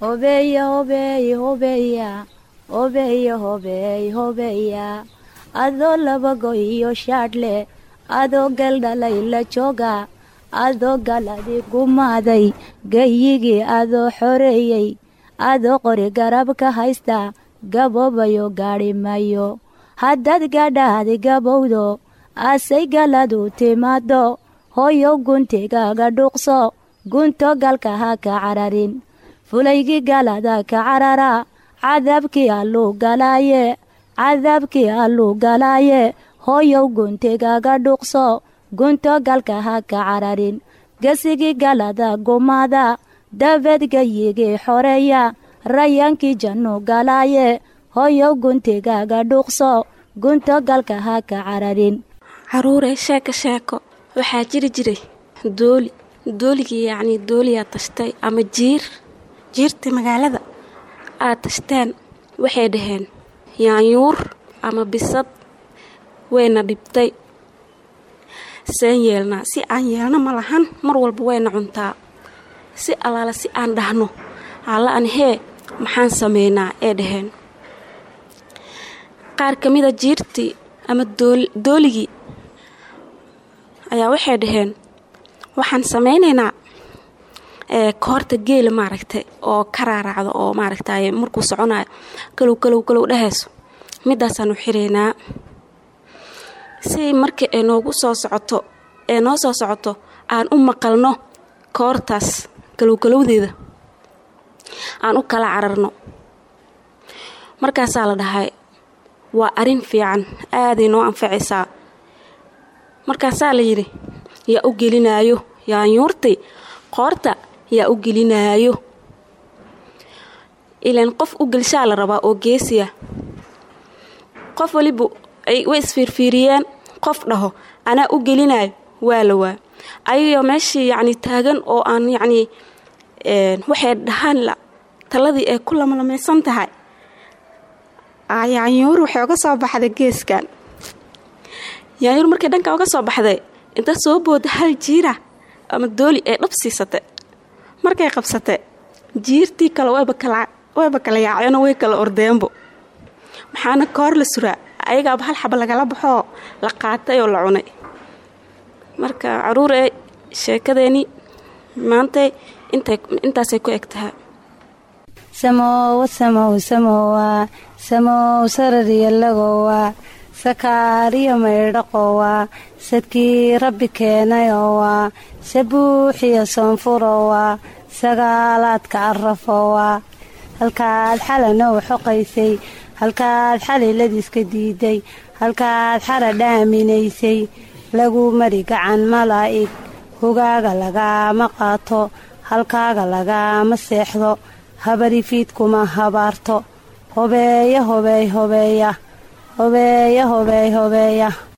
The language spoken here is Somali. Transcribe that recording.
hobeeya hobeey hobeeya hobeeya hobeey hobeeya adoo labago iyo shaadhle adoo galdhalay la jooga adoo galadi gumaaday gayigii adoo xoreeyey adoo qori garab ka haysta gaboobayo gaadhi mayo haddaad gadhaadi gabowdo asay galadu timaado hooyow guntigaaga dhuuqso gunto galka ha ka cararin fulaygii galada ka carara cadaabkii alluu galaaye cadaabkii alluu galaaye hooyow guntigaaga dhuuqso gunto galka ha ka cararin gesigii galada gumaada dabeed gayigii xoreeya rayaankii jannu galaaye hooyow guntigaaga dhuuqso gunto galka ha ka cararin caruuree sheeko sheeko waxaa jiri jiray dooli dooligii yacnii dooliyaa tashtay ama jiir jiirtii magaalada aad tashteen waxay dhaheen yaanyuur ama bisad wayna dhibtay seen yeelnaa si aan yeelno ma lahan mar walba wayna cuntaa si allaala si aan dhahno alla an hee maxaan sameynaa ee dhaheen qaar ka mida jiirtii ama dooligii ayaa waxay dhaheen waxaan sameynaynaa koorta geela maaragtay oo ka raaraacdo oo maaragtay markuu soconayo kalow kalow kalow dhahayso midaasaanu xiraynaa si markii ay noogu soo socoto ee noo soo socoto aan u maqalno koortaas kalowkalowdeeda aan u kala cararno markaasaa la dhahay waa arrin fiican aaday noo anfacaysaa markaasaa la yidhi yaa u gelinaayo yaanyuurtay qoorta yaa u gelinaayo ilaan qof u gelshaa la rabaa oo geesiya qof waliba way isfiirfiiriyeen qof dhaho anaa u gelinaayo waa la waa ayagoo meeshii yacni taagan oo aan yacnii waxay dhahaan la taladii ay ku lamlamaysan tahay yaanyuur waxay uga soo baxday geeskan yaanyuur markay dhanka uga soo baxday inta soo booda hal jiira ama dooli ay dhab siisatay markay qabsatay jiirtii kale wayba kala yaaceenoo way kala ordeenbo maxaana koor la suraa ayagaaba hal xaba lagala baxoo la qaatay oo la cunay marka caruur ee sheekadeeni maantay intaasay ku eg tahay samoowa samow samowa samow sarariyalagowa sakaariyo maydhaqowa sadkii rabbi keenayowa sabuuxiyo soonfurowa sagaalaadka arafowa halkaad xalanow xoqaysay halkaad xaliladiiska diiday halkaad xara dhaaminaysay lagu mari gacan malaa'ig hogaaga lagaama qaato halkaaga lagaama seexdo habarifiidkuma habaarto hobeeya hobeey hobeeya hobeeya hobeey hobeeya